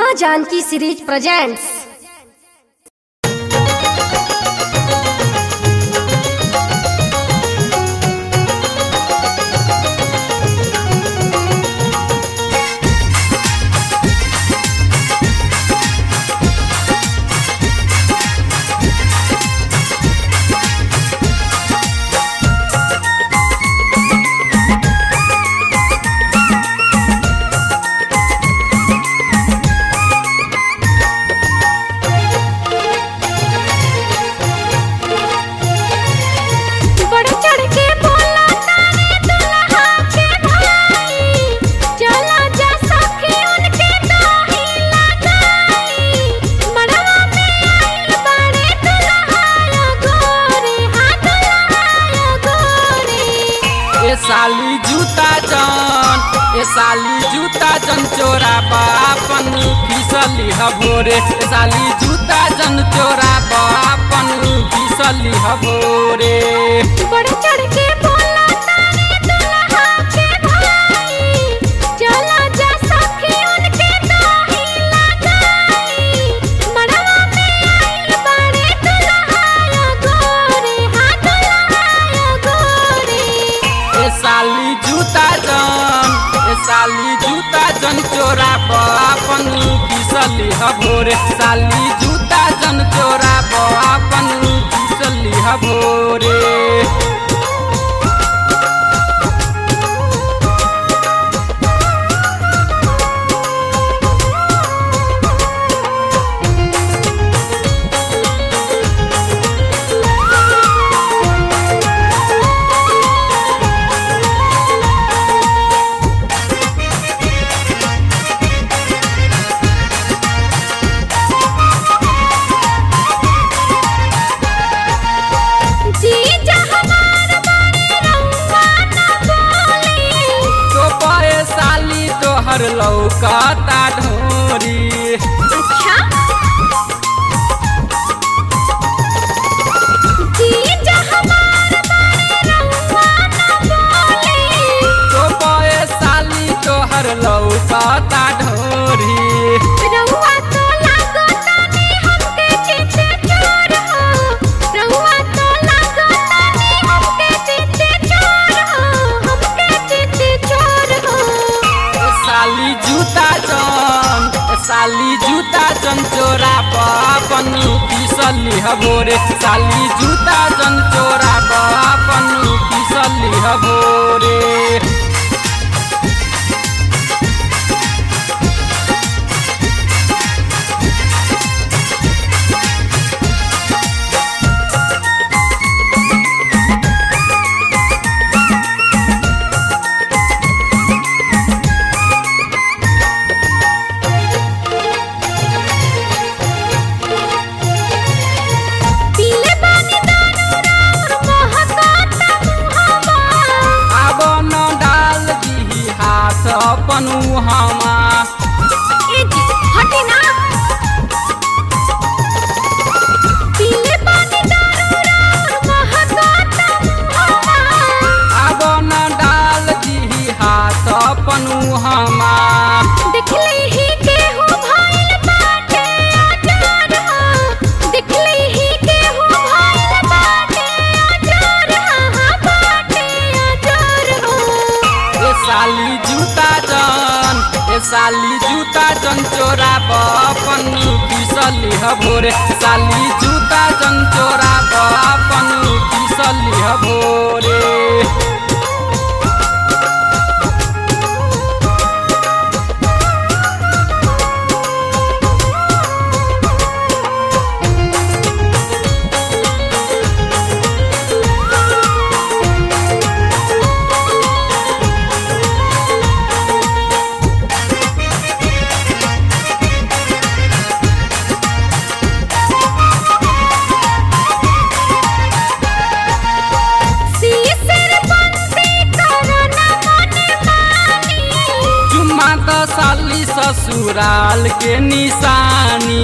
माँ Janaki series presents बढ़ चढ़ के बोला तारे दुल्हा के भाई चला जा सखी उनके दाही लगाई मड़वा में आइल बड़े दुल्हा गोरे हाँ दुल्हा गोरे ए साली जूता जन ए साली जूता जन चोरा बापन फिसली हभोरे ए साली जूता जन चोरा बापन फिसली हभोरे बढ़ चढ़ के बोला तारे दुल्हा के भाई चला जा सखी उनके दाही लगाई मड़वा में आइल बड़े दुल्हा गोरे हाँ दुल्हा गोरे ए साली जूता जन ए साली जूता जन चोरा बापन फिसली हभोरे साली जूता जन चोरा बापन फिसली हभोरे जीजा हमार बड़े रउआ न बोली तो पे साली तोहर लौकता ढोरी अच्छा जीजा हमार बड़े रउआ न बोली तो पे साली तोहर लौकता ढोरी रउआ तो लागतानी हमके चिते चोर हो रउआ तो लागतानी हमके चिते चोर हो हमके चिते चोर हो ए साली जूता जन ए साली जूता जन चोरा पापन पिसली हभोरे साली जूता जन चोरा पापन पिसली हभोरे पीले पानी दारू राउर महकाता मुहवा अब न डाल दी हाथ अपन हमा ए जी हटी ना पीले पानी दारू राउर महकाता मुहवा अब न डाल दी हाथ अपन हमा दिखले ही केहू भइल बाटे अचार हो दिखले ही केहू भइल बाटे अचार हाँ बाटे अचार हो ए साली जूता जन ए साली जूता जन चोरा बपन पिसली हभोरे साली जूता जन चोरा बपन पिसली हभोरे सीसर बंसी करना मने मानी चुम्मा त साली ससुराल के निशानी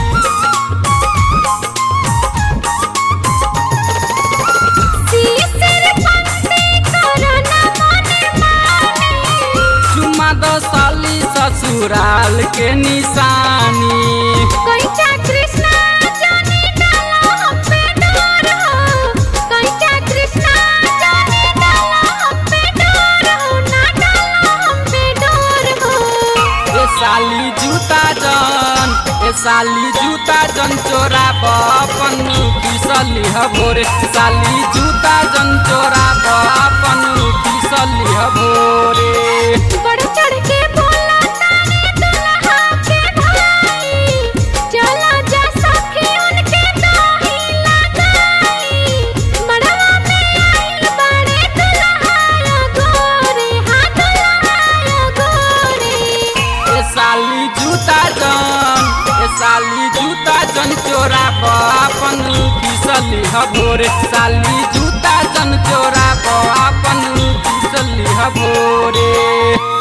सीसर बंसी करना मने मानी ससुराल के निशानी कैचा कृष्णा जाने डाला हम पे डोर हो कैचा कृष्णा जाने डाला हम पे डोर हो ना डाला हम पे डोर हो ए साली जूता जन ए साली जूता जन चोरा बपन फिसली हभोरे साली जूता जन चोरा बपन फिसली हभोरे बढ़ चढ़ के बोला तारे दुल्हा के भाई चला जा सखी उनके दोही लगाई मड़वा में आइल बड़े दुल्हा गोरे हाँ दुल्हा गोरे ए साली जूता जन ए साली जूता जन चोरा बपन फिसली हभोरे साली जूता जन चोरा बपन फिसली हभोरे